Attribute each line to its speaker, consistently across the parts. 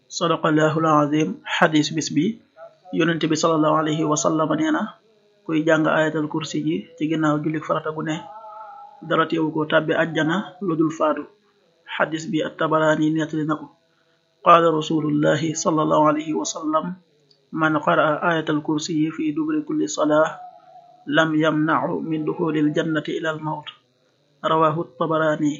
Speaker 1: sadaqallahul azim xadis bis bi yonente bi salallahu alayhi wa sallam nee na kuy jàng ayatal kursi ji ci ginnaaw jullik farata gu ne dara teewu ko tàbbi ajjana lu dul faatu xadis bi at tabaraani nettali na ko qaala rasulullahi salallahu alayhi wa sallam man qaraa ayatal kursi yi fi dubri kulli salaa lam yamnacu min duxulil jannati ila al mawt rawahu tabaraani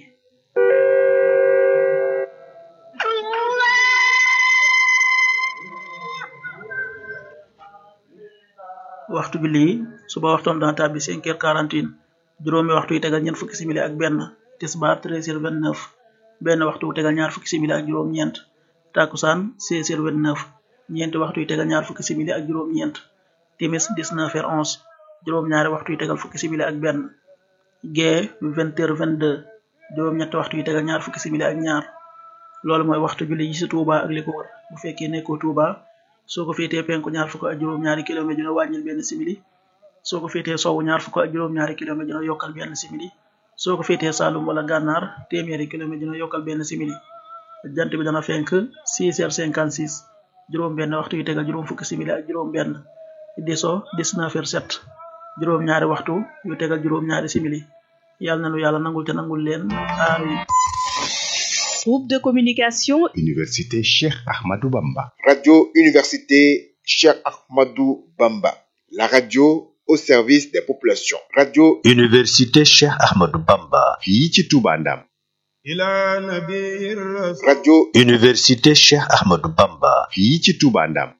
Speaker 1: waxtu julli yi suba waxtoom dana tàbbi cinq heures quarante et un juróomi waxtu yi tegal ñeent fukki simili ak benn tisbaar treize heures vingt neuf benn waxtu wu tegal ñaar fukki simili ak juróom-ñeent takusaan seize heures vingt neuf ñeenti waxtu yi tegal ñaar fukki simili ak juróom-ñeent timis dix neuf heures onze juróom-ñaari waxtu yi tegal fukki simili ak benn gee vingt heures vingt deux juróom-ñetti waxtu yi tegal ñaar fukki simili ak ñaar loolu mooy waxtu julli yi ci Touba ak li ko wër bu fekkee nekkoo Touba soo ko féetee penku ñaar fukk ak juróom-ñaari kilomètre dina wàññil benn simili soo ko féetee sowwu ñaar fukk ak juróom-ñaari kilomètre dina yokkal benn simili soo ko féetee Saalum wala gànnaar téeméeri kilomètre dina yokkal benn simili jant bi dana fenk 6 heures 56 juróom benn waxtu yi tegal juróom fukki simili ak juróom benn di so 19 heures 7 juróom ñaari waxtu yu tegal juróom ñaari simili yàlla na nu yàlla nangul te nangul leen amiin
Speaker 2: Groupe de communication
Speaker 3: Université Cheikh Ahmadou Bamba.
Speaker 4: Radio Université Cheikh Ahmadou Bamba. La radio au service des populations. Radio
Speaker 3: Université Cheikh Ahmadou Bamba. fii ci Touba Ndam.
Speaker 4: Radio
Speaker 3: Université Cheikh Ahmadou Bamba. fii ci Touba Ndam.